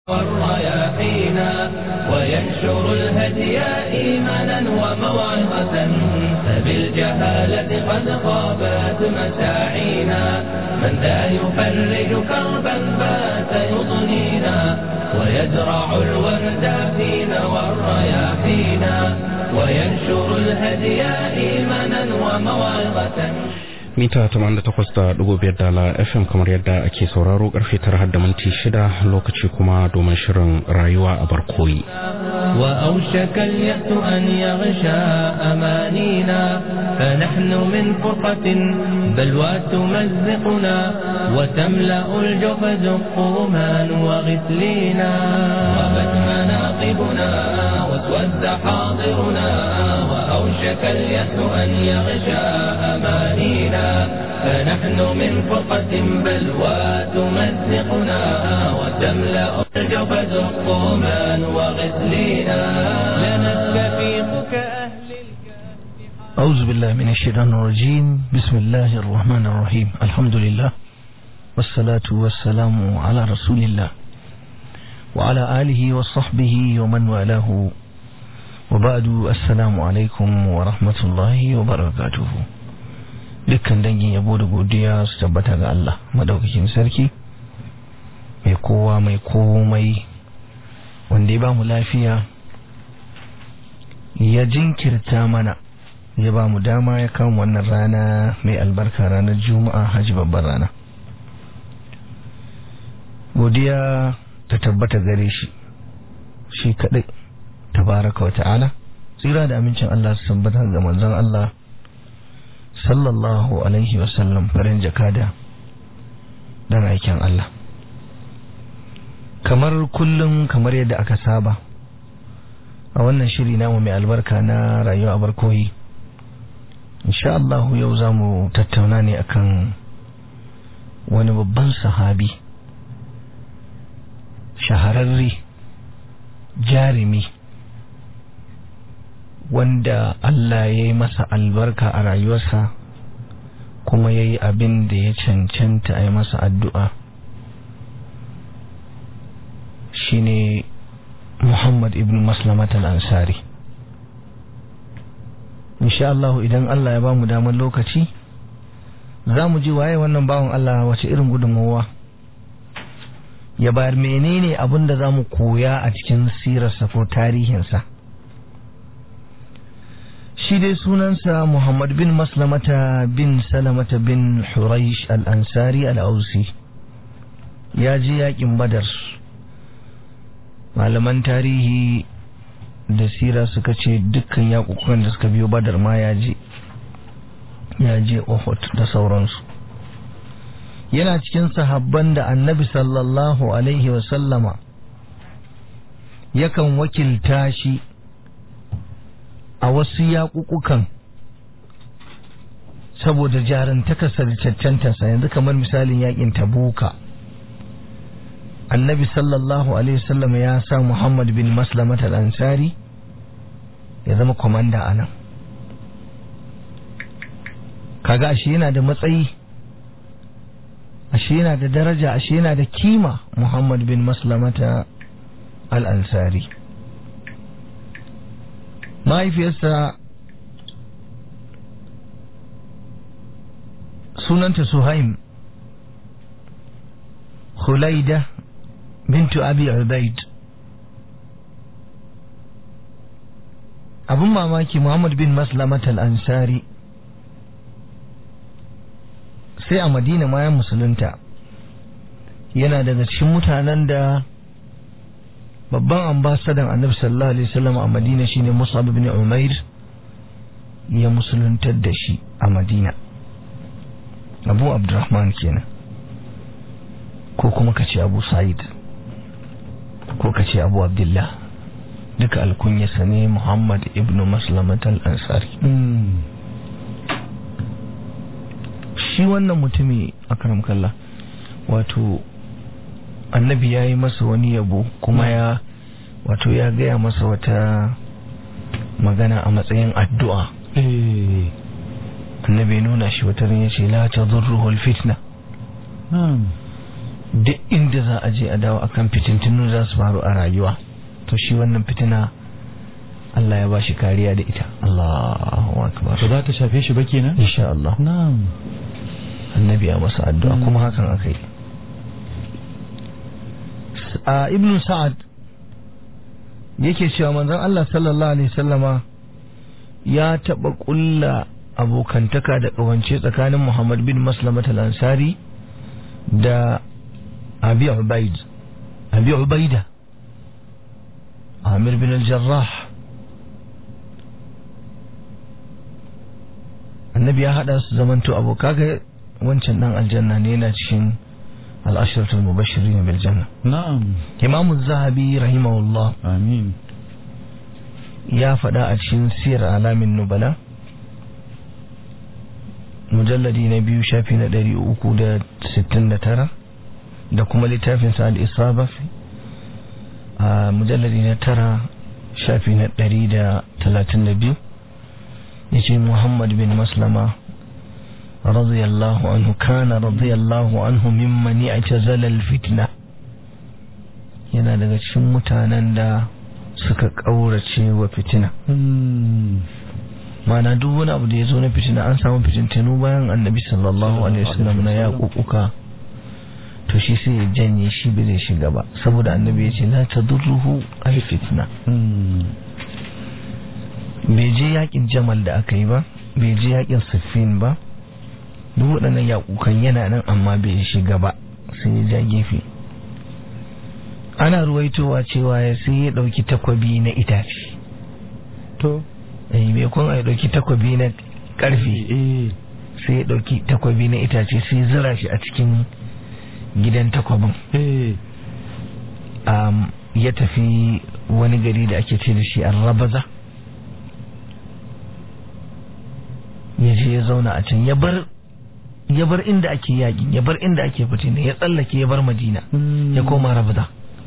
والرياحينا وينشر الهدي إيمانا وموعظة فبالجهالة قد خابت مساعينا من ذا يفرج كربا بات يضنينا ويزرع الورد فينا والرياحينا وينشر الهدي إيمانا وموعظة mita 88.5 dala fm kamar yadda ake sauraro karfe tara har da minti shida lokaci kuma domin shirin rayuwa a barkoyi وأوشك اليأس أن يغشى أمانينا فنحن من فرقة بلوى تمزقنا وتملأ الجحز قومان وغسلينا غابت مناقبنا واسود حاضرنا وأوشك اليأس أن يغشى أمانينا فنحن من فرقة بلوى تمزقنا وتملأ الجبد الطومان وغسلينا لنستفيق كأهل أعوذ بالله من الشيطان الرجيم بسم الله الرحمن الرحيم الحمد لله والصلاة والسلام على رسول الله وعلى آله وصحبه ومن والاه وبعد السلام عليكم ورحمة الله وبركاته dukkan dangin yabo da godiya su tabbata ga Allah madaukakin sarki mai kowa mai komai wanda ya ba mu lafiya ya jinkirta mana ya ba mu dama ya kama wannan rana mai albarka ranar juma'a hajji babban rana godiya ta tabbata gare shi shi kadai tabaraka wa ta'ala tsira da amincin Allah su tabbata ga manzon Allah sallallahu alaihi wasallam farin jakada dan aikin Allah kamar kullum kamar yadda aka saba a wannan shiri namu mai albarka na rayuwa a barkoyi insha Allah yau za mu tattauna ne akan wani babban sahabi shahararre jarumi wanda Allah ya yi masa albarka a rayuwarsa kuma ya yi abin da ya cancanta a yi masa addu'a shine Muhammad ibn Maslamat al-Ansari insha Allah idan Allah ya ba mu damar lokaci za mu ji waye wannan bawan Allah wace irin gudunmawa ya bayar menene abin da za mu koya a cikin sirarsa ko tarihinsa shi dai sunansa Muhammad bin Maslamata bin Salamata bin Huraish al-Ansari al-Ausi ya ji yakin Badar malaman tarihi da sira suka ce dukkan yakukukan da suka biyo Badar ma ya je ya je Uhud da sauransu yana cikin sahabban da annabi sallallahu alaihi wasallama yakan wakilta shi a wasu yaƙuƙukan saboda jarantakarsa da cancantarsa yanzu kamar misalin yaƙin tabuka annabi sallallahu alaihi wasallama ya sa muhammad bin maslamat al-ansari ya zama kwamanda a nan kaga ashe yana da matsayi ashe yana da daraja ashe yana da kima Muhammad bin Maslamata al-Ansari mahaifiyarsa sunanta Suhaim Khulaida bintu Abi Ubaid abin mamaki Muhammad bin Maslamata al-Ansari sai a madina ma ya musulunta yana daga cikin mutanen da babban ambasadan annabi sallallahu alaihi wasallam a madina shine musab ibn umair ya musuluntar da shi a madina abu abdurrahman kenan ko kuma kace abu sa'id ko kace abu abdullah duka alkunyarsa ne muhammad ibn maslamat al-ansari shi wannan mutumi a kalla wato annabi ya yi masa wani yabo kuma ya wato ya gaya masa wata magana a matsayin addu'a annabi nuna shi wata ya ce la ta zurruhul fitna duk inda za a je a dawo akan fitintunu za su faru a rayuwa to shi wannan fitina Allah ya bashi kariya da ita Allahu akbar ba za ta shafe shi ba kenan insha Allah na'am annabi ya masa addu'a kuma hakan akai a ibnu sa'ad yake cewa manzon Allah sallallahu alaihi wasallama ya taba kulla abokantaka da kawance tsakanin Muhammad bin Maslamat al-Ansari da Abi Ubaid Abi Ubaida Amir bin al-Jarrah annabi ya hada su zamanto abokaga wancan dan aljanna ne yana cikin al-ashratul mubashirin bil janna na'am Imam az-Zahabi rahimahullah amin ya faɗa a cikin siyar alamin nubala mujalladi na biyu shafi na ɗari uku da sittin da tara da kuma littafin sa al-isaba a mujalladi na tara shafi na ɗari da talatin da biyu ya ce muhammad bin maslama radiyallahu anhu kana radiyallahu anhu mimman i'tazala al-fitna yana daga cikin mutanen da suka ƙaurace wa fitina mana duk wani abu da ya zo na fitina an samu fitintanu bayan annabi sallallahu alaihi wasallam na ya kukuka to shi sai ya janye shi bai zai shiga ba saboda annabi ya ce la tadurruhu ay fitna bai je yakin jamal da aka yi ba bai je yakin siffin ba duk waɗannan yakukan yana nan amma bai shiga ba sai ya ja gefe ana ruwaitowa cewa ya sai ya ɗauki takwabi na itace to eh me kun ya ɗauki takwabi na ƙarfe eh sai ya ɗauki takwabi na itace sai ya zira shi a cikin gidan takwabin eh um, ya tafi wani gari da ake ce da shi rabaza ya je ya zauna a can ya bar ya bar inda ake yaƙi ya bar inda ake fitina ya tsallake ya bar madina ya koma rabaza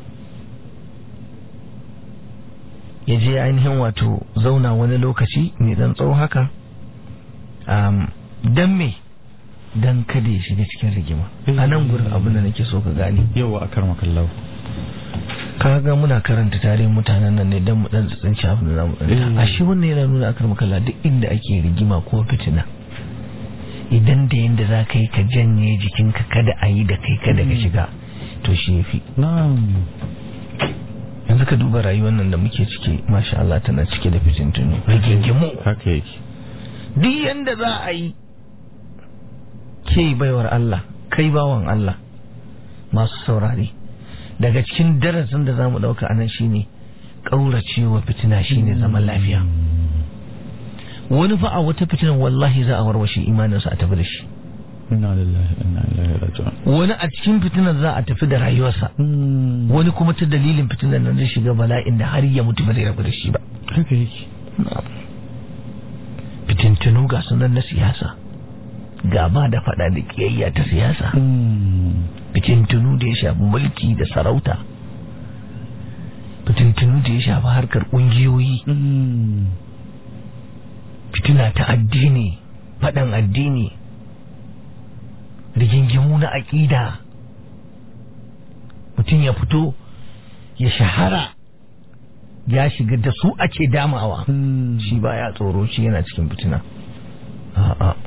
ya je ainihin wato zauna wani lokaci mai dan tsawo haka um, don me don kada ya shiga cikin rigima a nan gurin abin da nake so ka gane yawa a karma kallau kaga muna karanta tarihin mutanen nan ne don mu dan tsanci abin da zamu dan a shi wannan yana nuna akar makalla duk inda ake rigima ko fitina idan da yanda za ka yi ka janye jikinka kada a yi da kai kada ka shiga to shi yafi na'am yanzu ka duba rayuwar nan da muke ciki masha Allah tana cike da fitintunu rigingimu haka yake duk yanda za a yi ke baiwar Allah kai bawan Allah masu saurare daga cikin darasin da za mu ɗauka anan shine ƙauracewa fitina shine zaman lafiya wani fa a wata fitinan wallahi za a warwashe imaninsa a tafi da shi inna lillahi wa inna ilaihi raji'un wani a cikin fitinan za a tafi da rayuwarsa wani kuma ta dalilin fitinan nan zai shiga bala'in da har ya mutu ba zai rabu da shi ba haka yake fitintunu ga sunan na siyasa gaba da fada da kiyayya ta siyasa fitintunu da ya shafi mulki da sarauta fitintunu da ya shafi harkar ƙungiyoyi fitina ta addini faɗan addini rigingimu na aƙida mutum ya fito ya shahara ya shiga da su ake damawa shi ba ya tsoro shi yana cikin fitina a'a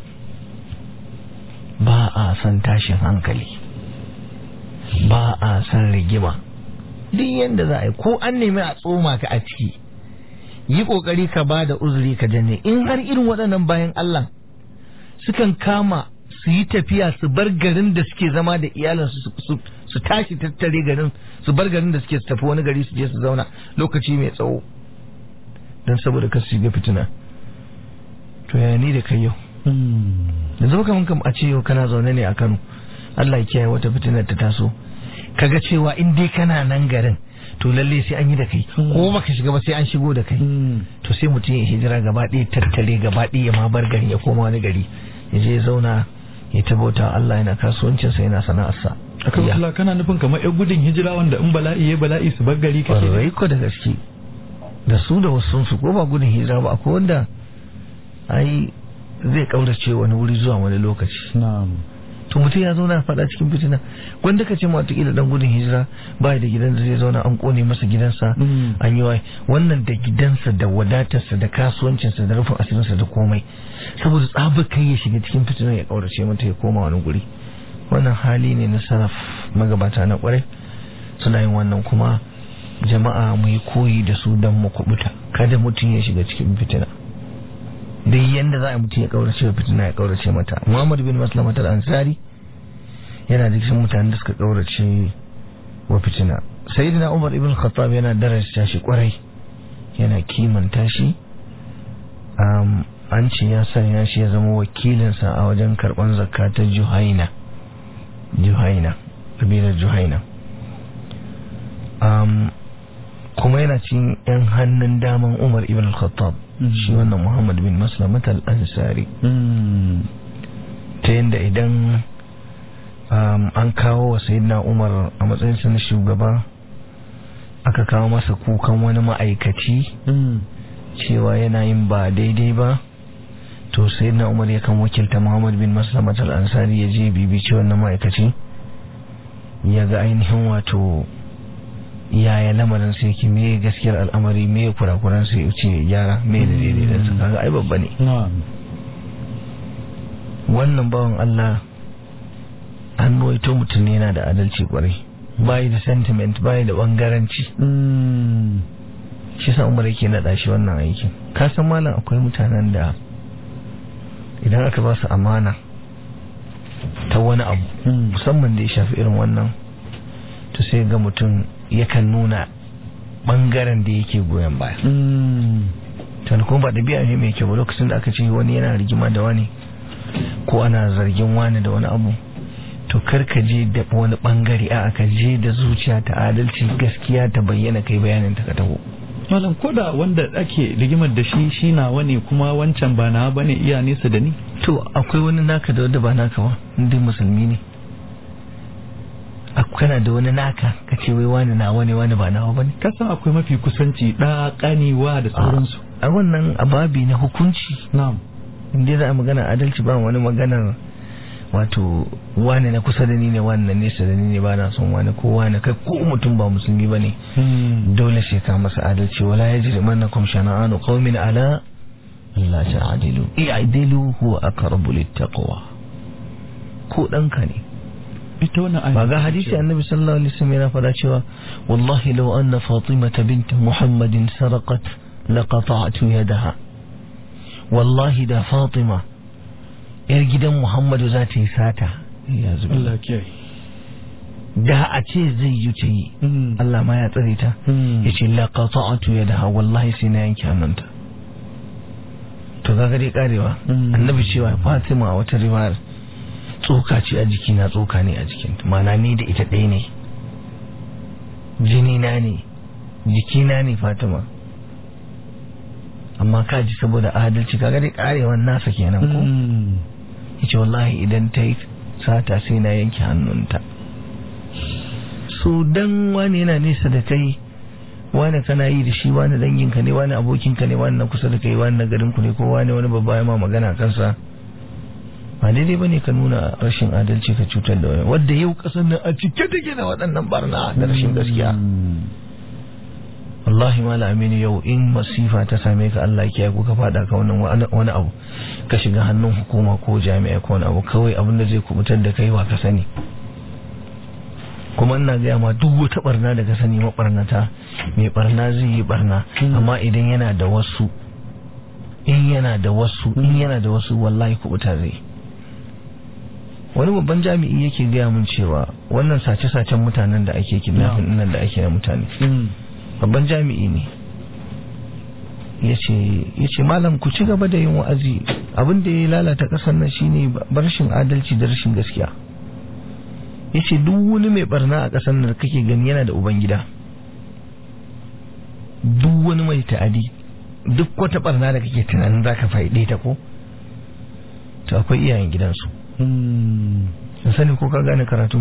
ba a son tashin hankali ba a son rigima duk yadda za a yi ko an nemi a tsoma ka a ciki yi kokari ka ba da uzuri ka janye in har irin waɗannan bayan Allah sukan kama su yi tafiya su bar garin da suke zama da iyalinsu su tashi tattare garin su bar garin da suke su tafi wani gari su je su zauna lokaci mai tsawo don saboda kasu shiga fitina to ya ni da kai yau da zama kamar kam a ce yau kana zaune ne a Kano Allah ya kiyaye wata fitinar ta taso kaga cewa in dai kana nan garin to lalle sai an yi da kai ko baka shiga ba sai an shigo da kai to sai mutum ya hijira gaba ɗaya tattare gaba ɗaya ya ma bar garin ya koma wani gari ya je ya zauna ya tabauta Allah yana kasuwancinsa yana sana'arsa aka kula kana nufin kamar yan gudun hijira wanda in bala'i ya bala'i su bar gari kake ƙwarai ko da gaske da su da wasu su ko ba gudun hijira ba akwai wanda ai zai kaurace wani wuri zuwa wani lokaci na'am to mutum ya zauna faɗa cikin fitina wanda ka ce ma wataƙila dan gudun hijira ba da gidan da zai zauna an kone masa gidansa an yi wai wannan da gidansa da wadatarsa da kasuwancinsa da rufin asirinsa da komai saboda tsabar kai ya shiga cikin fitinar ya ƙaurace mata ya koma wani guri wannan hali ne na sarraf magabata na kwarai suna yin wannan kuma jama'a mu yi koyi da su don mu kubuta kada mutum ya shiga cikin fitina dai yanda za a mutum ya kaurace wa fitina ya kaurace mata muhammad bin maslamatar ansari yana da cikin mutanen da suka kaurace wa fitina sayyidina umar ibn khattab yana darasta shi kwarai yana kimanta shi an ce ya sanya shi ya zama wakilinsa a wajen karban zakka ta juhaina juhaina kabilar juhaina kuma yana cikin yan hannun daman umar ibn al-khattab shi wannan muhammad bin maslamat al-ansari ta yadda idan an kawo wa sayyidina umar a matsayinsa na shugaba aka kawo masa kukan wani ma'aikaci cewa yana yin ba daidai ba to sayyidina umar yakan wakilta muhammad bin maslamat al-ansari ya je bibici wannan ma'aikaci ya ga ainihin wato yaya lamarin sai yake me gaskiyar al'amari me kurakuran sai ya ce gyara me da daidai da su kaga ai babba ne wannan bawan Allah an waito mutum ne yana da adalci kwarai bayi da sentiment bayi da bangaranci shi sa umar yake naɗa shi wannan aikin ka san malam akwai mutanen da idan aka ba su amana ta wani abu musamman da ya shafi irin wannan to sai ga mutum yakan nuna bangaren da yake goyon baya tun kuma ba ɗabi'a ne mai kyau lokacin da aka ce wani yana rigima da wani ko ana zargin wani da wani abu to kar ka je da wani bangare a aka je da zuciya ta adalci gaskiya ta bayyana kai bayanin ta ka taho malam koda wanda ake rigimar da shi shi na wani kuma wancan ba na bane iya nesa da ni to akwai wani naka da wanda ba naka ba inda musulmi ne kana da wani naka ka ce wai wani na wani wani ba nawa bane ka san akwai mafi kusanci da kanewa da sauransu a wannan ababi na hukunci na'am inda za a magana adalci ba wani maganar wato wani na kusa da ni ne wani na nesa da ni ne ba na son wani ko wani kai ko mutum ba musulmi ba ne dole sai ka masa adalci wala ya jiri manna kum shana'anu qaumin ala Allah ta'adilu i'dilu huwa aqrabu littaqwa ko danka ne ita wannan ba ga hadisi annabi sallallahu alaihi wasallam yana fada cewa wallahi law anna fatimata bint muhammadin sarqat laqata'tu yadaha wallahi da fatima yar gidan muhammadu za ta yi sata ya Allah kiyaye da a ce zai yi ta yi Allah ma ya tsare ta ya ce laqata'tu yadaha wallahi sai na yanke hannunta to ga dai karewa annabi cewa fatima wata riwayar tsoka ce a jikina tsoka ne a jikinta mana ni da ita ɗaya ne jini na ne jikina ne fatima amma ka ji saboda adalci kaga dai karewan nasa kenan ko yace wallahi idan ta yi sata sai na yanke hannunta so dan wani yana nesa da kai wani kana yi da shi wani danginka ne wani abokinka ne wani na kusa da kai wani na garinku ne ko wani wani babba ya ma magana kansa ba daidai ba ne ka nuna rashin adalci ka cutar da wani wadda yau kasar nan a cike take da waɗannan barna da rashin gaskiya wallahi mala aminu yau in masifa ta same ka Allah ya ko ka fada ka wannan wani abu ka shiga hannun hukuma ko jami'a ko wani abu kawai abin da zai kubutar da kai wa ka sani kuma ina gaya ma duk wata barna da ka sani mabarnata mai barna zai yi barna amma idan yana da wasu in yana da wasu in yana da wasu wallahi kubuta zai wani babban jami'i yake gaya mun cewa wannan sace-sacen mutanen da ake kidnapping nan da ake na mutane babban jami'i ne ya ce malam ku ci gaba da yin wa'azi abin da ya lalata kasar nan shine rashin adalci da rashin gaskiya ya ce duk wani mai barna a kasar nan kake gani yana da ubangida duk wani mai ta'adi duk wata barna da kake tunanin za ka faɗe ta ko to akwai iyayen gidansu sun sani ko ka gane karatu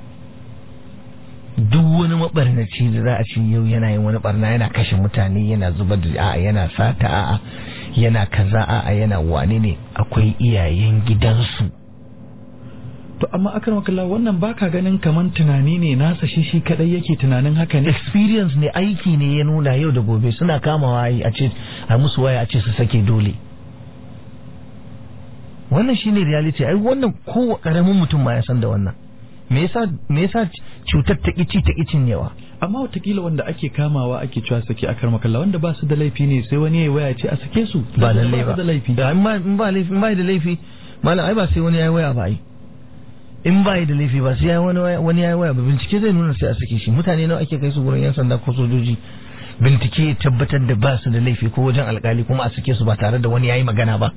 duk wani mabarnaci da za a ci yau yana yin wani barna yana kashe mutane yana zubar da a'a yana sata a'a yana kaza a'a yana wane ne akwai iyayen gidansu to amma akan makalla wannan baka ganin kaman tunani ne nasa shi shi kadai yake tunanin haka ne experience ne aiki ne ya nuna yau da gobe suna kamawa yi a ce a musu waya a ce su sake dole wannan shine reality ai wannan ko karamin mutum ma ya san da wannan me yasa me yasa cutar ta kici ta kicin yawa amma watakila wanda ake kamawa ake cewa sake akar makalla wanda ba su da laifi ne sai wani ya waya ce a sake su ba lalle su ba da laifi da in ba in ba laifi in ba da laifi malam ai ba sai wani yayi waya ba ai in ba da laifi ba sai yayi wani waya- wani yayi waya ba bincike zai nuna sai a sake shi mutane nawa ake kai su gurin yan sanda ko sojoji bincike ya tabbatar da ba su da laifi ko wajen alkali kuma a sake su ba tare da wani yayi magana ba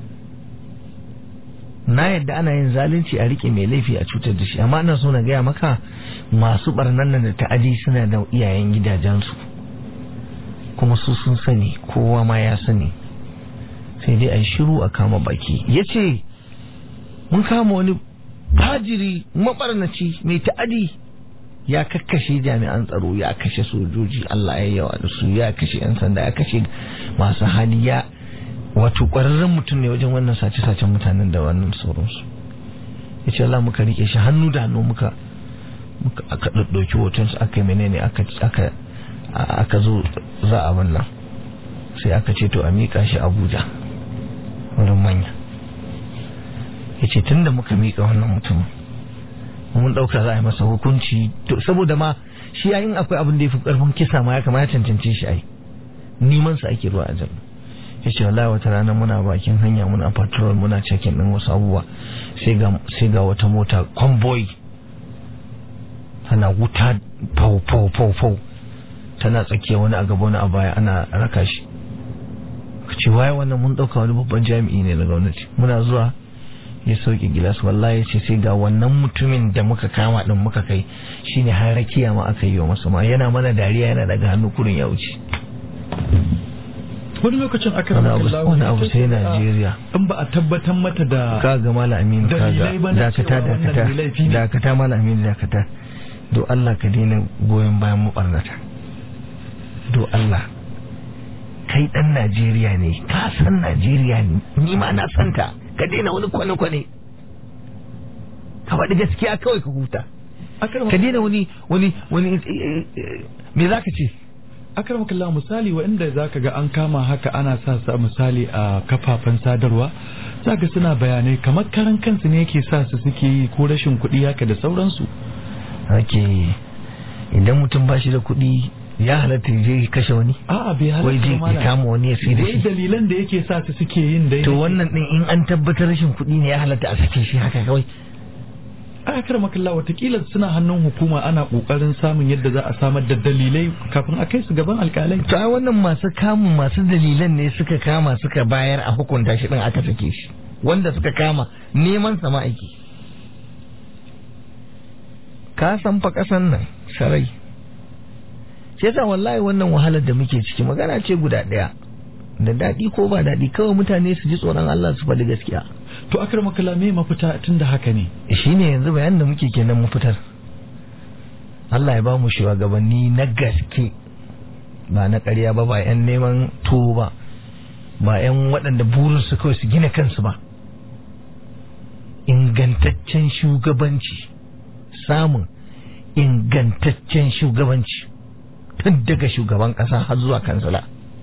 na yadda ana yin zalunci a rike mai laifi a cutar da shi amma ina so na gaya maka masu barnan nan da ta'adi suna da iyayen gidajensu kuma su sun sani kowa ma ya sani sai dai a yi shiru a kama baki ya ce mun kama wani fajiri mabarnaci mai ta'adi ya kakkashe jami'an tsaro ya kashe sojoji Allah ya yawa da su ya kashe 'yan sanda ya kashe masu hali ya wato ƙwararren mutum ne wajen wannan sace-sacen mutanen da wannan sauransu ya ce Allah muka rike shi hannu da hannu muka muka aka ɗauki hotonsu aka yi menene aka aka aka zo za a wannan sai aka ce to a miƙa shi Abuja wurin manya ya ce tun da muka miƙa wannan mutumin mun ɗauka za a yi masa hukunci to saboda ma shi yayin akwai abin da ya fi ƙarfin kisa ma ya kamata ya cancance shi ai neman sa ake ruwa a jan ya ce wallahi wata rana muna bakin hanya muna patrol muna checking din wasu abubuwa sai ga sai ga wata mota convoy tana wuta fau fau fau fau tana tsakiya wani a gaba wani a baya ana raka shi ka ce waye wannan mun ɗauka wani babban jami'i ne na gwamnati muna zuwa ya sauke gilas wallahi ce sai ga wannan mutumin da muka kama din muka kai shine har rakiya ma aka yi wa masa ma yana mana dariya yana daga hannu kurin ya wuce wani lokacin akar wani abu makalla wani abu sai Najeriya in ba a tabbatar mata da ka ga mala amin ka ga Dalilai ba na dakata cewa wannan dakata mai laifi ne. dakata mala amin dakata do Allah ka daina goyon bayan mu barnata do Allah kai dan Najeriya ne ka san Najeriya ne ni ma na santa ka daina wani kwane-kwane ka faɗi gaskiya kawai ka huta akar ka daina wani wani wani eh, eh, eh, me za ka ce akar makalla misali waɗanda za ka ga an kama haka ana sa sa misali a kafafen sadarwa za ka suna bayanai kamar karan kansu ne yake sa su suke yi ko rashin kuɗi haka da sauransu ake idan mutum ba shi da kuɗi ya halatta ya je ya kashe wani a'a bai wai je halatta ya kama wani ya sai da wai shi dalilan da yake sa su suke yin dai to wannan din in an tabbatar rashin kuɗi ne ya halatta a sake shi haka kawai a kar makalla watakila suna hannun hukuma ana kokarin samun yadda za a samar da dalilai kafin a kai su gaban alkalai to ai wannan masu kamun masu dalilan ne suka kama suka bayar a hukunta shi din aka sake shi wanda suka kama neman sama aiki ka san fa kasan nan sarai sai yasa wallahi wannan wahalar da muke ciki magana ce guda ɗaya da daɗi ko ba daɗi kawai mutane su ji tsoron Allah su faɗi gaskiya to akar makalla me mafita tun da haka ne shine yanzu bayanin da muke kenan mu fitar Allah ya ba mu shugabanni na gaske ba na ƙarya ba ba 'yan neman tuwo ba ba 'yan waɗanda burinsu kawai su gina kansu ba ingantaccen shugabanci samun ingantaccen shugabanci tun daga shugaban ƙasa har zuwa kansila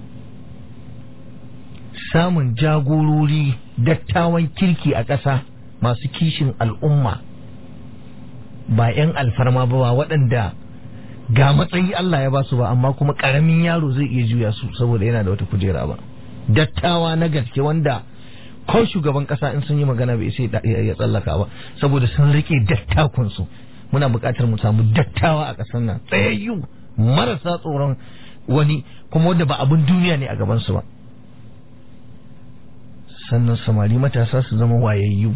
samun jagorori dattawan kirki a ƙasa masu kishin al'umma ba 'yan alfarma ba ba waɗanda ga matsayi Allah ya ba su ba amma kuma ƙaramin yaro zai iya juya su saboda yana da wata kujera ba dattawa na gaske wanda ko shugaban ƙasa in sun yi magana bai sai ya tsallaka ba saboda sun rike dattakunsu muna buƙatar mu samu dattawa a ƙasar nan tsayayyu marasa tsoron wani kuma wanda ba abin duniya ne a gabansu ba sannan samari matasa su zama wayayyu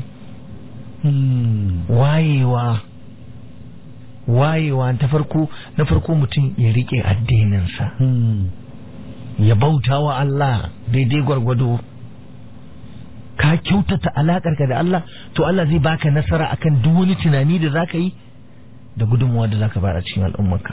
wayewa wayewa ta farko na farko mutum ya rike addininsa ya bauta wa Allah daidai gwargwado ka kyautata alakarka da Allah to Allah zai baka nasara akan duk wani tunani da zaka yi da gudunmuwa da zaka bayar a cikin al'ummarka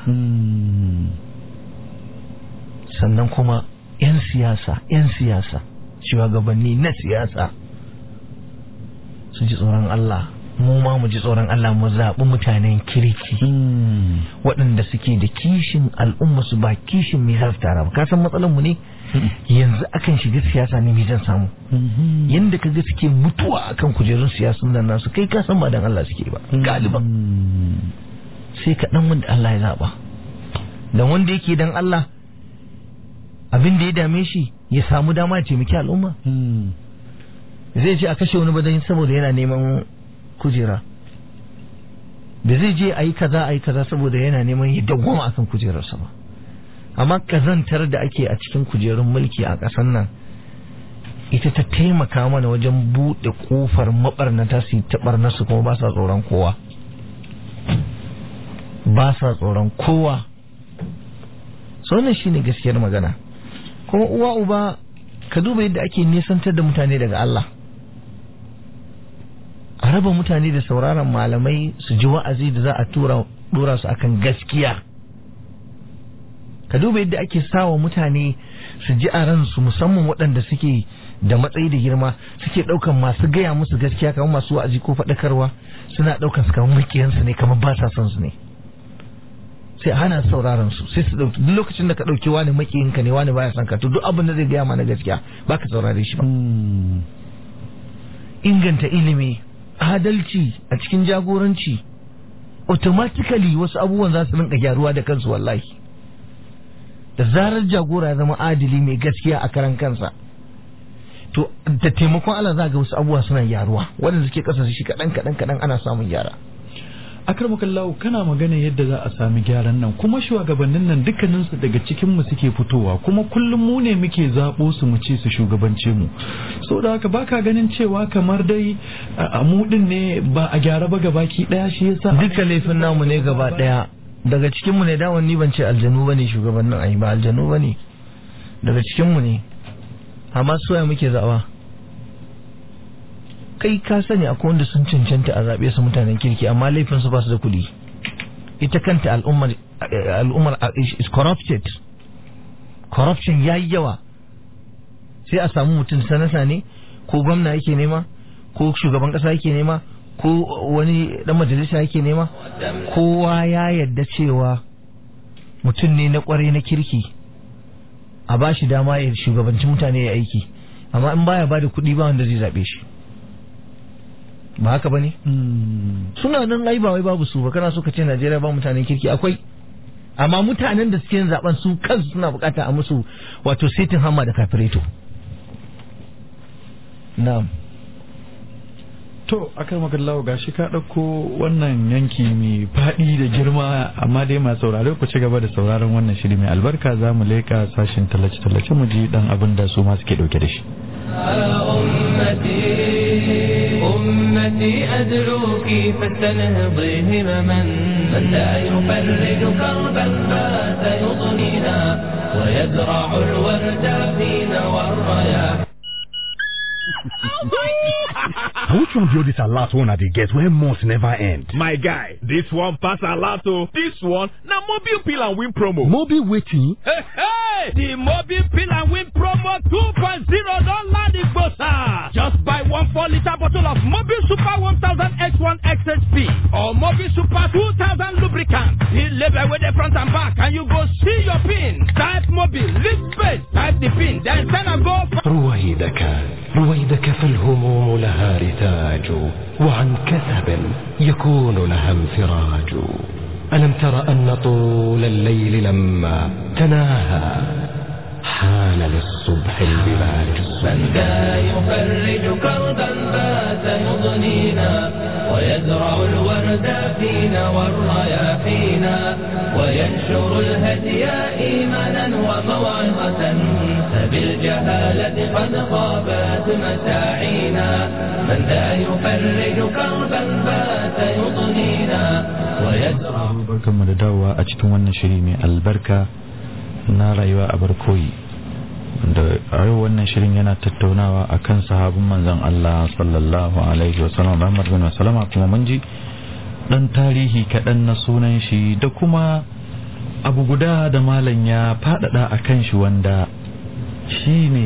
sannan kuma 'yan siyasa 'yan siyasa shugabanni na siyasa su ji tsoron Allah mu ma mu ji tsoron Allah mu zaɓi mutanen kirki waɗanda suke da kishin al'umma su ba kishin me za su tara ba ka san matsalar mu ne yanzu akan shiga siyasa ne me zan samu yanda kaga suke mutuwa akan kujerun siyasun nan nasu kai ka san ba dan Allah suke ba galiban sai ka dan wanda Allah ya zaba dan wanda yake dan Allah abin da ya dame shi ya samu dama ya taimaki al'umma zai ce a kashe wani badan saboda yana neman kujera da zai je a yi kaza a yi kaza saboda yana neman ya dawwama akan kujerarsa ba amma kazantar da ake a cikin kujerun mulki a ƙasar nan ita ta taimaka mana wajen buɗe ƙofar maɓarnata su ta ɓarnarsu kuma ba sa tsoron kowa ba sa tsoron kowa so wannan shine gaskiyar magana kuma uwa uba ka duba yadda ake nisantar da mutane daga Allah a raba mutane da sauraron malamai su ji wa'azi da za a tura dora su akan gaskiya ka duba yadda ake sawa mutane su ji a ransu musamman waɗanda suke da matsayi da girma suke ɗaukan masu gaya musu gaskiya kamar masu wa'azi ko faɗakarwa suna ɗaukan su kamar makiyansu ne kamar ba sa son su ne sai a hana sauraron su sai su ɗauki duk lokacin da ka ɗauki wani makiyinka ne wani baya son ka to duk abin da zai gaya mana gaskiya ba ka saurare shi ba inganta ilimi adalci a cikin jagoranci automatically wasu abubuwan za su rinka gyaruwa da kansu wallahi da zarar jagora ya zama adili mai gaskiya a karan kansa to da taimakon Allah za ga wasu abubuwa suna gyaruwa waɗanda suke ƙasa shi kaɗan kaɗan kaɗan ana samun gyara akarmakallahu kana magana yadda za a sami gyaran nan kuma shugabannin nan dukkaninsu daga cikin mu suke fitowa kuma kullum mu ne muke zaɓo su mu ce su shugabance mu so da haka baka ganin cewa kamar dai a mu din ne ba a gyara ba gabaki daya shi yasa duka laifin namu ne gaba daya daga cikin mu ne dawon ni ban ce aljanu bane shugabannin ai ba aljanu bane daga cikin mu ne amma soya muke zaɓa kai ka sani akwai wanda sun cancanta a zaɓe su mutanen kirki amma laifin su ba su da kuɗi ita kanta al'ummar al'ummar is corrupted corruption ya yi yawa sai a samu mutum sanasa ne ko gwamna yake nema ko shugaban ƙasa yake nema ko wani dan majalisa yake nema kowa ya yadda cewa mutum ne na kwarai na kirki a ba shi dama ya shugabanci mutane ya aiki amma in baya ba da kuɗi ba wanda zai zaɓe shi ba haka ba ne? suna nan ai ba wai babu su ba kana so ka ce Najeriya ba mutanen kirki akwai amma mutanen da suke yin zaben su kansu suna bukata a musu wato sitin hamma da kafireto na'am to akan magallawa gashi ka ɗauko wannan yanki mai faɗi da girma amma dai masu saurare ku ci gaba da sauraron wannan shiri mai albarka za mu leƙa sashen tallace-tallace mu ji dan abin da su ma suke ɗauke da shi أمتي أدعوك فاستنهضي همما من لا يفرج كربا فات يضنينا ويزرع الورد فينا والرياح Which one be this a lot one they get where months never end? My guy, this one pass a lot oh. This one, now mobile pill and win promo. Mobile waiting. Hey, hey! The mobile pill and win promo 2.0 don't land it, bossa. Just buy one 4 liter bottle of mobile super 1000 X1 XHP or mobile super 2000 lubricant. The label with the front and back and you go see your pin. Type mobile, lift space, type the pin, then send and go. رويدك رويدك فالهموم لها رتاج وعن كثب يكون لها انفراج ألم تر أن طول الليل لما تناهى حان للصبح البلاج من ذا يفرج كربا بات يضنينا ويزرع الورد فينا والرياحينا وينشر الهدي إيمانا وموعظة فبالجهالة قد خابت مساعينا من ذا يفرج كربا بات يضنينا ويزرع barkanmu da dawowa a cikin wannan shiri mai albarka na rayuwa a barkoyi da a yau wannan shirin yana tattaunawa a kan sahabin manzon Allah sallallahu alaihi wasallam Muhammad bin Salama kuma mun ji dan tarihi kaɗan na sunan shi da kuma abu guda da malam ya faɗaɗa a kan shi wanda shi ne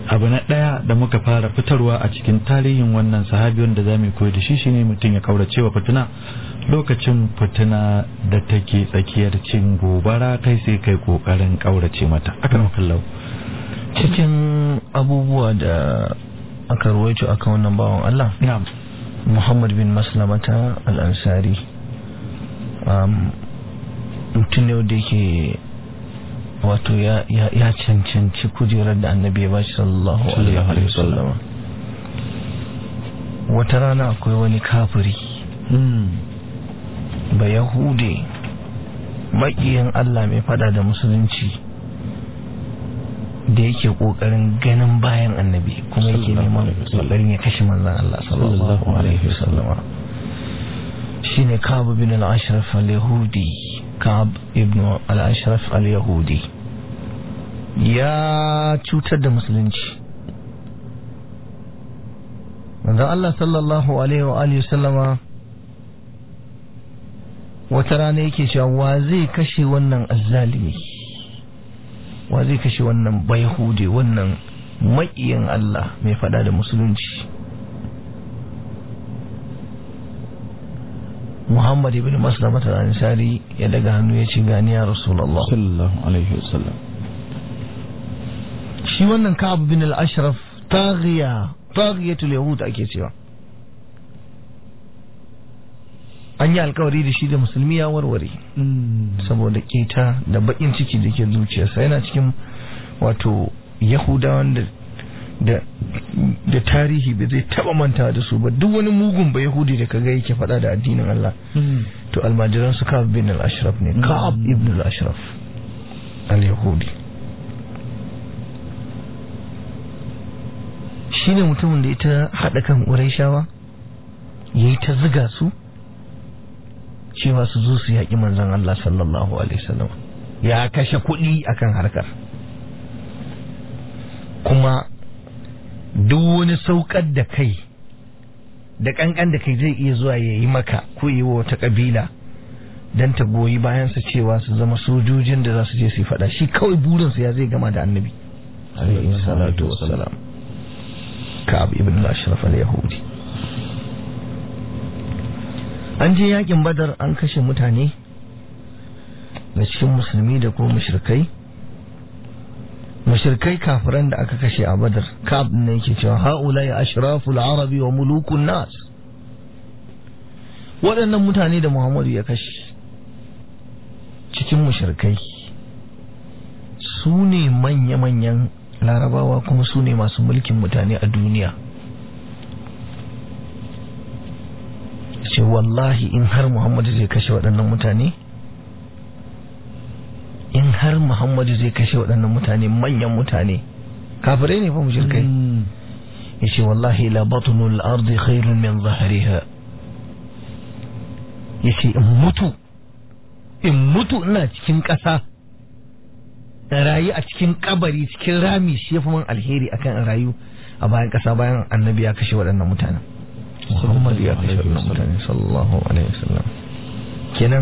abu na ɗaya da muka fara fitarwa a cikin tarihin wannan sahabi wanda za mu koyi da shi shine mutum ya kaurace wa fitina lokacin fitina da take tsakiyar cin gobara kai sai kai kokarin kaurace mata akan kallau cikin abubuwa da aka ruwaito akan wannan bawan Allah na'am Muhammad bin Maslamata al-Ansari um, mutum ne da yake wato ya, ya, ya cancanci kujerar da annabi ya bashi sallallahu alaihi wasallama wata rana akwai wani kafiri ba yahude maƙiyin Allah mai fada da musulunci da yake ƙoƙarin ganin bayan annabi kuma yake neman ƙoƙarin ya kashe manzan Allah sallallahu alaihi wasallama shine Ka'ab bin al-Ashraf al-Yahudi Ka'ab ibn al-Ashraf al-Yahudi ya cutar da musulunci manzon Allah sallallahu alaihi wa alihi sallama wata rana yake cewa wa zai kashe wannan azzalimi wa zai kashe wannan bayhude wannan maƙiyin Allah mai fada da musulunci Muhammad ibn Maslama al-Ansari ya daga hannu ya ce gani ya Rasulullah sallallahu alaihi wasallam shi wannan Ka'ab bin al-Ashraf taghiya taghiyatul yahud ake cewa an yi alkawari da shi da musulmi ya warware saboda keta da bakin ciki da ke zuciyarsa yana cikin wato yahudawan da da da tarihi bai zai taba manta da su ba duk wani mugun ba yahudi da kaga yake faɗa da addinin Allah to almajiran su Ka'ab bin al-Ashraf ne Ka'ab ibn al-Ashraf al-Yahudi shine mutumin da ita haɗa kan Qurayshawa yayi ta ziga su cewa su zo su yaƙi manzon Allah sallallahu alaihi wasallam ya kashe kuɗi akan harkar kuma duk wani saukar da kai da kankan da kai zai iya zuwa ya yi maka ko yi wa wata kabila don ta goyi bayansa cewa su zama sojojin da za su je su faɗa shi kawai burinsa ya zai gama da annabi alaihi salatu wassalam ka'ab ibn al-ashraf al-yahudi an je yakin badar an kashe mutane da cikin musulmi da ko mushrikai mushrikai kafiran da aka kashe a badar kab ne yake cewa haula ya ashraful arabi wa mulukun nas waɗannan mutane da muhammadu ya kashe cikin mushrikai su ne manya-manyan larabawa kuma su ne masu mulkin mutane a duniya ce wallahi in har muhammadu zai kashe waɗannan mutane in har muhammadu zai kashe waɗannan mutane manyan mutane kafirai ne fa mushrikai yace wallahi la batnul ardi khairun min zahriha yace in mutu in mutu ina cikin ƙasa rayu a cikin kabari cikin rami shi yafi min alheri akan rayu a bayan ƙasa bayan annabi ya kashe waɗannan mutanen Muhammad ya kashe waɗannan mutane sallallahu alaihi wasallam kenan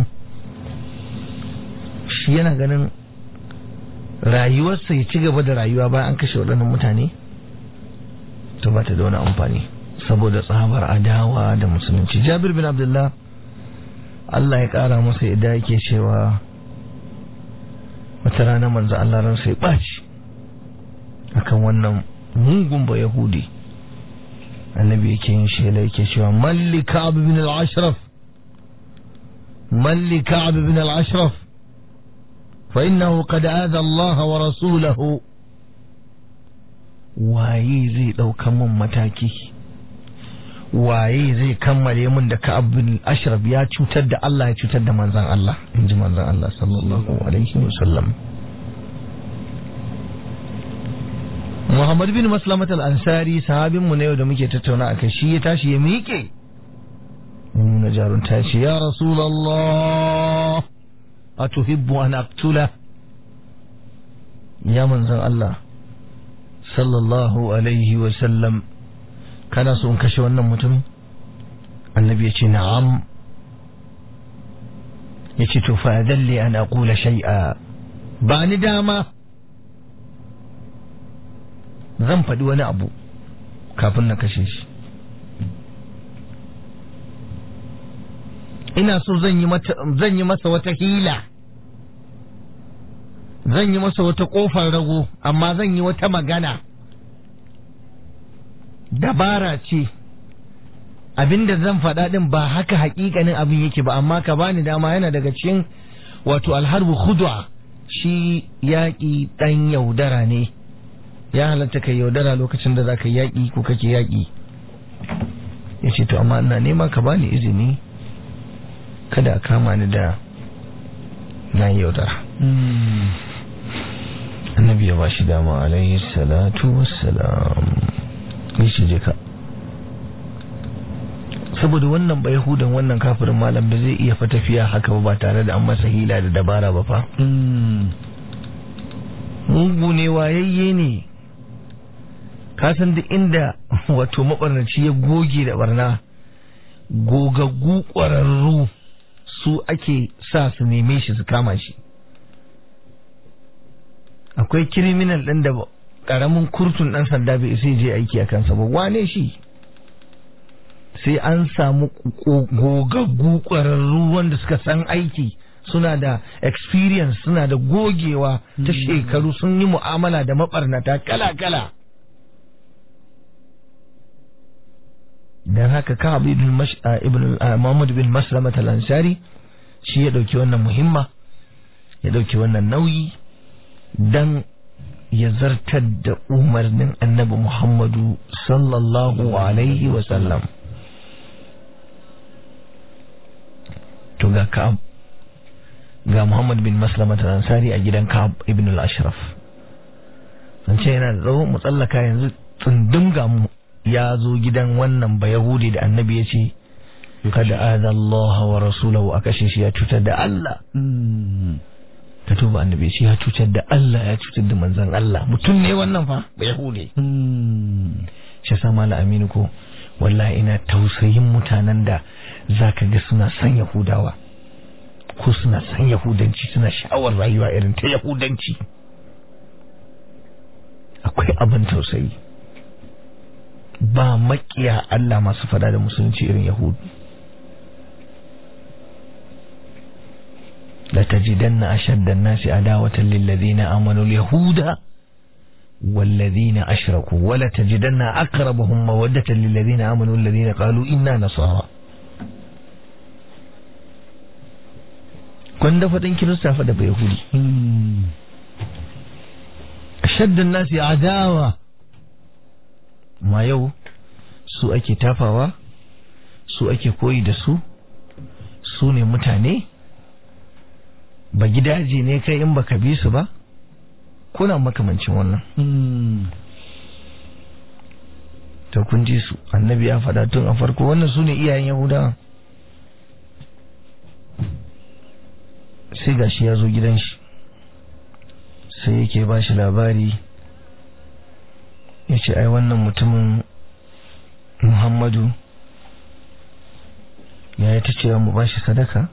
shi yana ganin rayuwarsa ya ci gaba da rayuwa bayan an kashe waɗannan mutane to ba ta da wani amfani saboda tsabar adawa da musulunci jabir bin abdullah Allah ya ƙara masa yadda yake cewa wata rana manzo Allah ransa ya ɓaci akan wannan mugun ba yahudi annabi yake yin shela yake cewa malli ka'ab bin al-ashraf malli ka'ab bin al-ashraf فإنه قد آذى الله ورسوله waye zai ɗaukan mun mataki waye zai kammale mun da ka'ab bin ashraf ya cutar da Allah ya cutar da manzan Allah in ji manzan Allah sallallahu alaihi wasallam Muhammad bin Maslamat al-Ansari sahabin mu na yau da muke tattauna akai shi ya tashi ya miƙe nuna jarunta ce ya Rasulullah أتحب أن أقتله يا من زن الله صلى الله عليه وسلم كان سون كشي wannan mutumin annabi yace na'am yace to fa dalli an aqula shay'a ba ni dama zan faɗi wani abu kafin na kashe shi ina so zan yi zan yi masa wata hila zan yi masa wata kofar rago amma zan yi wata magana dabara ce abinda zan faɗa ɗin ba haka hakikanin abin yake ba amma ka bani dama yana daga cikin wato alharbu khudwa shi yaƙi ɗan yaudara ne ya halatta kai yaudara lokacin da za ka yaƙi ko kake yaƙi ya ce to amma ina nema ka bani izini kada a kama ni da na yaudara annabi ya ba shi dama alaihi salatu wassalam ya ce je ka saboda wannan ba yahudan wannan kafirin malam ba zai iya fa tafiya haka ba tare da an masa hila da dabara ba fa mugu ne wayayye ne kasan duk inda wato mabarnaci ya goge da barna gogaggu ƙwararru su ake sa su neme shi su kama shi akwai kiriminal ɗin da ƙaramin kurtun ɗan sanda bai isa je aiki a kansa ba wane shi sai an samu gogaggu ƙwararru wanda suka san aiki suna da experience suna da gogewa ta shekaru sun yi mu'amala da maɓarnata kala-kala dan haka Ka'ab ibn ibn Muhammad bin Maslama al-Ansari shi ya dauki wannan muhimma ya dauki wannan nauyi dan ya zartar da umarnin Annabi Muhammadu sallallahu alaihi wa sallam to ga Ka'ab ga Muhammad bin Maslama al-Ansari a gidan Ka'ab ibn al-Ashraf san ce yana da tsawo mu tsallaka yanzu tsundum ga mu ya zo gidan wannan ba Yahudi da annabi ya ce kada aza Allah wa rasulahu a kashe shi ya cutar da Allah ka tuba annabi shi ya cutar da Allah ya cutar da manzon Allah mutum ne wannan fa ba Yahudi shi sa mala aminu ko wallahi ina tausayin mutanen da zaka ga suna son Yahudawa ko suna son Yahudanci suna sha'awar rayuwa irin ta Yahudanci akwai abin tausayi ba makiya Allah masu fada da musulunci irin Yahudu. La tajidanna ashadda an-nasi adawatan lil ladina amanu al-yahuda wal ladina ashraku wa la tajidanna aqrabahum mawaddatan lil ladina amanu alladhina qalu inna nasara kwanda fadin kirista fa da bai yahudi ashadda an-nasi adawa ma yau su ake tafawa su ake koyi da su su ne mutane ba gidaje ne kai in baka bi su ba kuna makamancin wannan to kun ji su annabi ya faɗa tun a farko wannan su ne iyayen yahudawa sai gashi ya zo gidan shi sai yake ba shi labari ya ce ai wannan mutumin muhammadu ya yi ta cewa mu bashi sadaka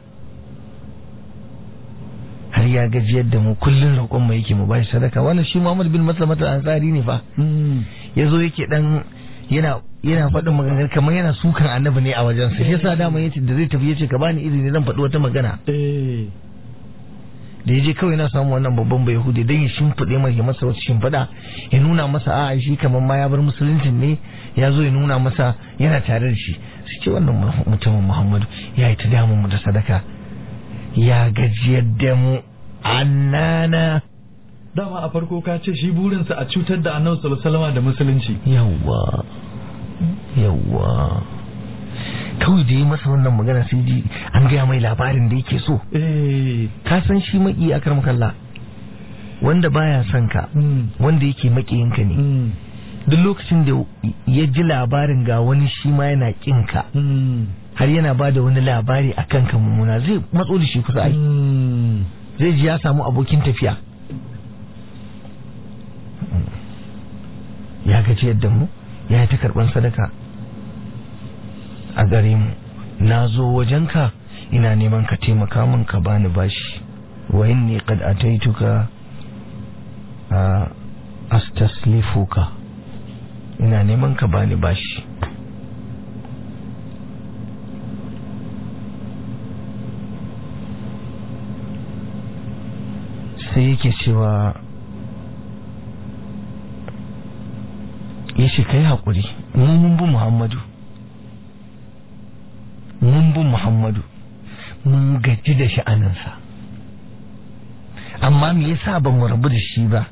har ya gajiyar da mu kullum roƙon mu yake mu bashi sadaka wannan shi muhammad bin maslamatul ansari ne fa ya zo yake dan yana yana faɗin maganar kamar yana sukan annabi ne a wajen sa yasa dama yace da zai tafi yace ka bani izini zan faɗi wata magana da ya je kawai na samu wannan babban bai yahudi don ya shimfiɗe mai ya masa wasu shimfiɗa ya nuna masa a shi kamar ma ya bar musuluncin ne ya zo ya nuna masa yana tare da shi su ce wannan mutumin muhammadu ya yi ta damun mu da sadaka ya gajiyar da mu annana dama a farko ka ce shi burinsa a cutar da annabi sallallahu alaihi wasallam da musulunci yawwa yawwa kawai da yi masa wannan magana sai ji an gaya mai labarin da yake so ka san shi maki a karam kalla wanda baya son ka wanda yake makiyinka ne duk lokacin da ya ji labarin ga wani shi ma yana kin ka har yana ba da wani labari a kanka mummuna zai matso da shi kusa ai zai ji ya samu abokin tafiya ya gaji yadda mu ya ta karban sadaka a gare mu na zo wajenka ina neman ka taimaka min ka bani bashi wa inni qad ataituka astaslifuka ina neman ka bani bashi sai yake cewa ya ce ka yi haƙuri mun bi muhammadu mun bi muhammadu mun gaji da sha'aninsa amma me yasa ba mu rabu da shi ba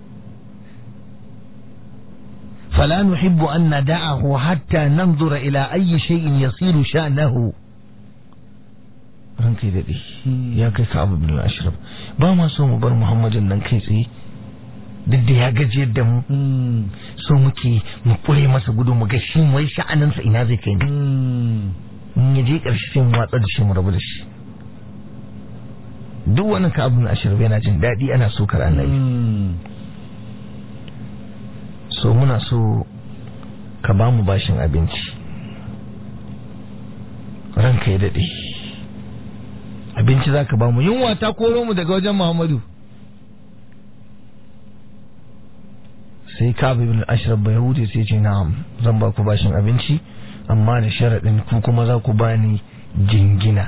فلا نحب أن ندعه حتى ننظر إلى أي شيء يصير شأنه ranka daɗe ya kai ka abu bin ashraf ba ma so mu bar muhammadin nan kai tsaye duk da ya gaji yadda mu so muke mu kure masa gudu mu ga shi wai sha'aninsa ina zai kai ne in ya je ƙarshe sai mu watsa da shi mu rabu da shi duk wani ka abu bin ashraf yana jin daɗi ana so kar annabi so muna so ka ba mu bashin abinci ranka ya daɗe abinci za ka ba mu yunwa ta koro mu daga wajen muhammadu sai ka bin ashraf bai hude sai ce na'am zan ba ku bashin abinci amma da sharaɗin ku kuma za ku bani jingina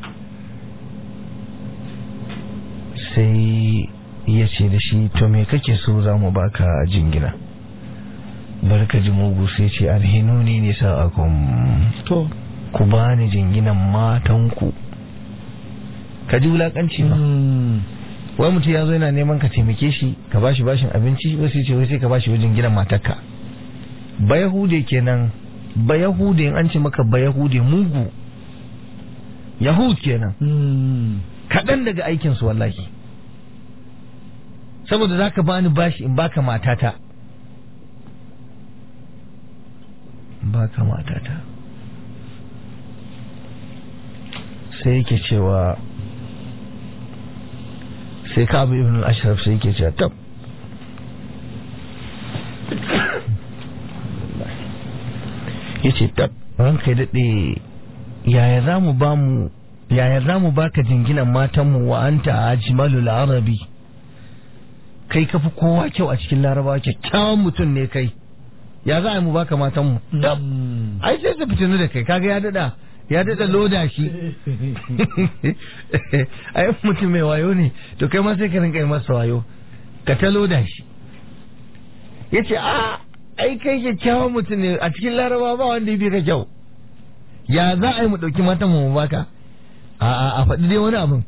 sai ya ce da shi to me kake so za mu baka jingina barka ji mugu sai ce alhinuni ne sa'akum to ku bani jinginan matanku ka ji wulakanci ba wai mutum ya zo yana neman ka taimake shi ka bashi bashin abinci wasu ce wai sai ka bashi wajen gina matarka ba yahude kenan ba yahude in an ce maka ba yahude mugu yahud kenan kaɗan daga aikinsu wallahi saboda za ka bani bashi in baka matata baka matata sai yake cewa sai ka abu ibn ashraf sai yake cewa tab ya ce tab ranka ya daɗe yaya za mu ba mu yaya za mu baka jinginan matanmu wa anta ajmalul arabi kai kafi kowa kyau a cikin larabawa kyakkyawan mutum ne kai ya za a yi mu baka matanmu tab ai sai su fitinu da kai kaga ya dada ya dada loda shi ai mutum mai wayo ne to kai ma sai ka rinka yi masa wayo ka ta loda shi ya ce a ai kai kyakkyawan mutum ne a cikin laraba ba wanda ya bi ka kyau ya za a yi mu ɗauki matan mu baka a a a faɗi dai wani abin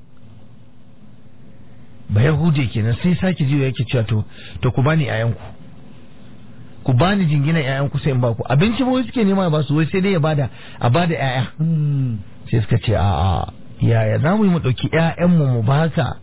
ba yahude kenan sai sake jiwa yake cewa to to ku bani yayanku ku bani jingina yayanku sai in ba ku abinci ba suke nema ba su wai sai dai ya bada a bada yaya sai suka ce a a yaya za mu yi mu ɗauki ƴaƴanmu mu baka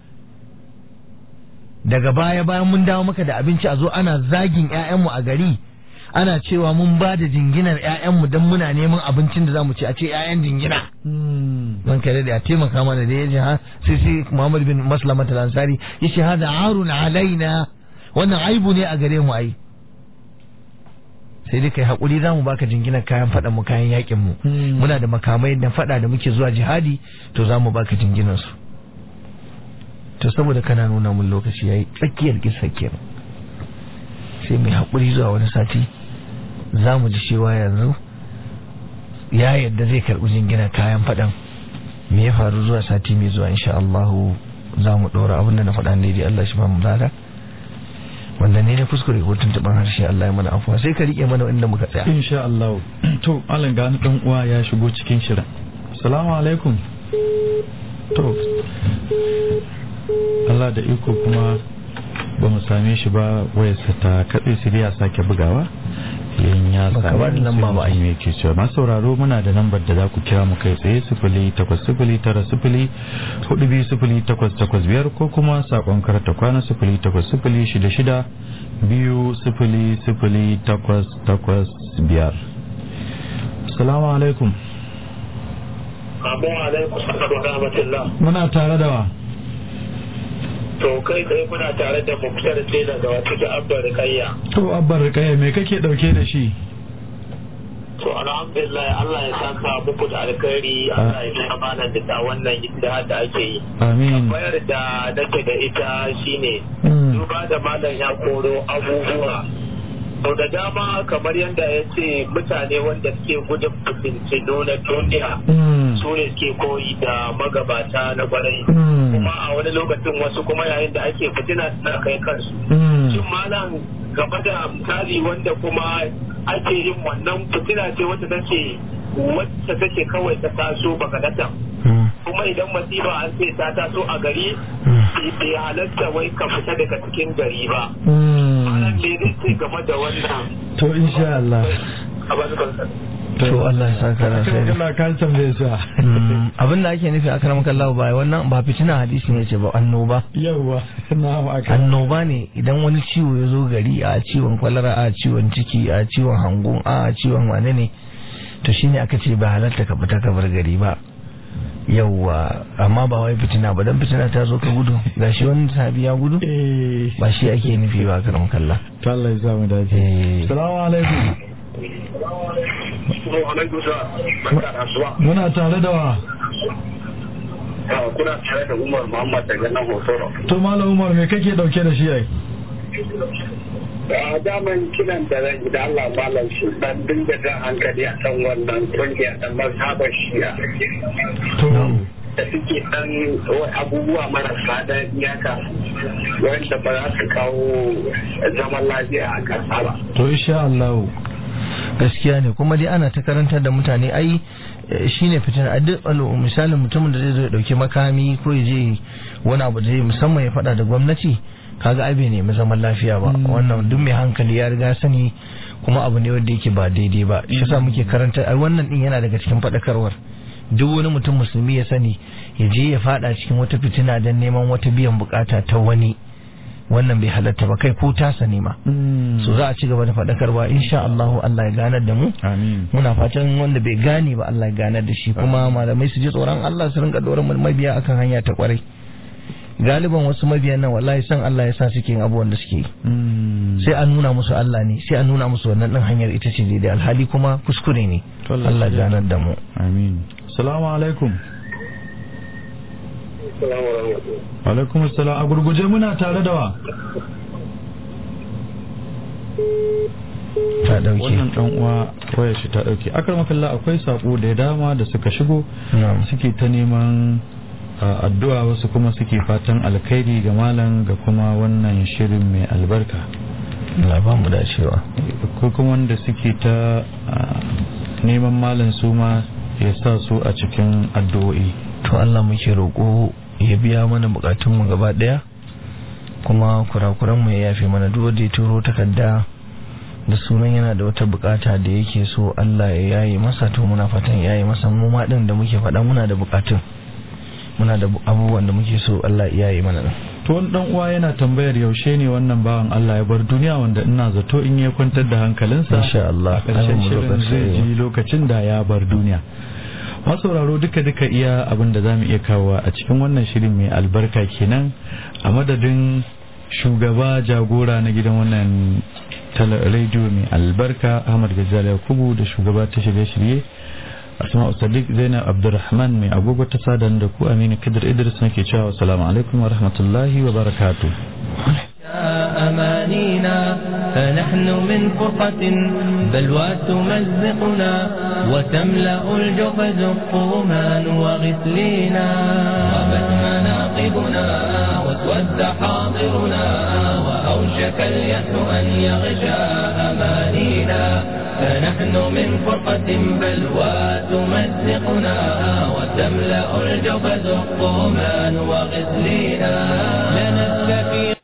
daga baya bayan mun dawo maka da abinci a zo ana zagin ƴaƴanmu a gari ana cewa mun ba da jinginar ƴaƴanmu don muna neman abincin da za mu ci a ce ƴaƴan jingina man kare da ya taimaka mana da ya ji ha sai sai Muhammad bin Maslama al-Ansari yace hada arun alaina wannan aibu ne a gare mu ai sai dai kai hakuri zamu baka jinginar kayan fadan mu kayan yakin mu muna da makamai da fada da muke zuwa jihadi to zamu baka jinginar su to saboda kana nuna mun lokaci yayi tsakiyar kissa kenan sai mai hakuri zuwa wani sati zamu ji cewa yanzu ya yadda zai karɓi jingina kayan faɗan me ya faru zuwa sati mai zuwa insha Allah za mu ɗora abinda na faɗa ne dai Allah shi ba mu lada wanda ne na kuskure ko tuntuɓar harshe Allah ya mana afuwa sai ka riƙe mana inda muka tsaya insha Allah to Alan ga dan uwa ya shigo cikin shirin assalamu alaikum to Allah da iko kuma ba mu same shi ba wayarsa ta katse sai ya sake bugawa yin ya Baka ba da lamba ba ai. me ke cewa masu sauraro muna da lambar da za ku kira mu kai tsaye sifili takwas sifili tara sifili hudu biyu sifili takwas takwas biyar ko kuma sakon karata kwana sifili takwas sifili shida shida biyu sifili sifili takwas takwas biyar salamu alaikum Abu alaikum salam wa rahmatullah. muna tare da wa To kai tsaye kuna tare da Muktar Tela da wata da Abba Rikayya. to abbar rikaya me kake dauke da shi To alhamdulillah Allah ya saka muku da alkhairi Allah ya saka mana da wannan ijtihad da ake yi. amin Bayar da nake da ita shine Mm. duba da malam ya koro abubuwa sau da dama kamar yadda ya ce mutane wanda suke gudun fitintinu na duniya su ne suke koyi da magabata na kwarai kuma a wani lokacin wasu kuma yayin da ake fitina suna kai kansu shin malam gaba da misali wanda kuma ake yin wannan fitina ce wacce take wacce take kawai ta taso bagadatan kuma idan masifa an ce ta taso a gari bai halatta wai ka fita daga cikin gari ba malam me zai ce game da wannan to insha Allah to Allah ya saka da sai Allah ka tambaye sa abin da ake nufi akram kallahu ba wannan ba fitina hadisi ne ce ba annoba yawa na'am aka annoba ne idan wani ciwo ya zo gari a ciwon kwalara a ciwon ciki a ciwon hangun a ciwon wane ne to shine aka ce ba halatta ka fita ka bar gari ba yawwa amma ba wai fitina ba dan fitina ta zo ka gudu gashi wani sahabi ya gudu eh ba shi ake nufi ba karam kallah to Allah ya sa mu dace Eh. assalamu alaikum alaikum salam barka da asuba muna tare da wa kuna tare da Umar Muhammad daga nan Hotoro to malam Umar me kake dauke da shi ai a daman kiran da zan da Allah malam shi dan dinga jan hankali a kan wannan kungiya da mazhabar shi'a to da suke dan abubuwa marasa da iyaka wanda ba za su kawo zaman lafiya a ƙasa ba. to insha Allah gaskiya ne kuma dai ana ta karantar da mutane ai eh, shine fitina a duk al'umma misalin mutumin da zai zo ya dauki makami ko ya je wani abu da zai musamman ya fada da gwamnati kaga ai bai nemi zaman lafiya ba wannan duk mai hankali ya riga sani kuma abu ne wanda yake ba daidai ba shi yasa muke karanta ai wannan din yana daga cikin fadakarwar duk wani mutum musulmi ya sani ya je ya fada cikin wata fitina don neman wata biyan bukata ta wani wannan bai halatta ba kai ko tasa ne ma so za a ci gaba da faɗakarwa insha Allah Allah ya ganar da mu amin muna fatan wanda bai gane ba Allah ya ganar da shi kuma malamai su ji tsoron Allah su rinka doron mabiya akan hanya ta kwarai galiban wasu mabiyan nan wallahi san Allah ya sa suke yin abubuwan da suke yi sai an nuna musu Allah ne sai an nuna musu wannan din hanyar ita ce daidai alhali kuma kuskure ne To Allah Allah ya ya ganar da mu amin assalamu alaikum alaikum assalam a gurguje muna tare da wa ta dauke wannan dan uwa wayar shi ta dauke akar makalla akwai sako da dama da suka shigo na'am suke ta neman a, addu'a wasu kuma suke fatan alkhairi ga malam ga kuma wannan shirin mai albarka Allah ba mu dacewa ko kuma wanda suke ta a, neman malam su ma ya sa su a cikin addu'o'i to Allah muke roƙo ya biya mana bukatunmu gaba ɗaya kuma kurakuranmu ya yafe mana duk wanda ya turo takarda da sunan yana da wata bukata da yake so Allah ya yaye masa to muna fatan ya yaye masa mu ma din da muke faɗa muna da bukatun muna da bu- abubuwan da muke so Allah ya yaye mana din to wani dan uwa yana tambayar yaushe ne wannan bawan Allah ya bar duniya wanda ina zato in ya kwantar da hankalinsa Insha Allah. a ƙarshen Ai, mu shirin lokaci. zai ji lokacin da ya bar duniya masauraro duka duka iya abin da zamu iya kawo a cikin wannan shirin mai albarka kenan a madadin shugaba jagora na gidan wannan tala- rediyo mai albarka Ahmad Gajal Yakubu da shugaba ta shirye-shirye Asma'u Sadiq Zainab Abdulrahman mai agogo ta sadan da ku Aminu Kadir Idris nake cewa assalamu alaikum wa rahmatullahi wa barakatuh أمانينا فنحن من فرقة بلوى تمزقنا وتملأ الجحد الطومان وغسلينا غابت مناقبنا واسود حاضرنا وأوشك اليأس أن يغشى أمانينا فنحن من فرقة بلوى تمزقنا وتملأ الجحد الطومان وغسلينا لنستفيق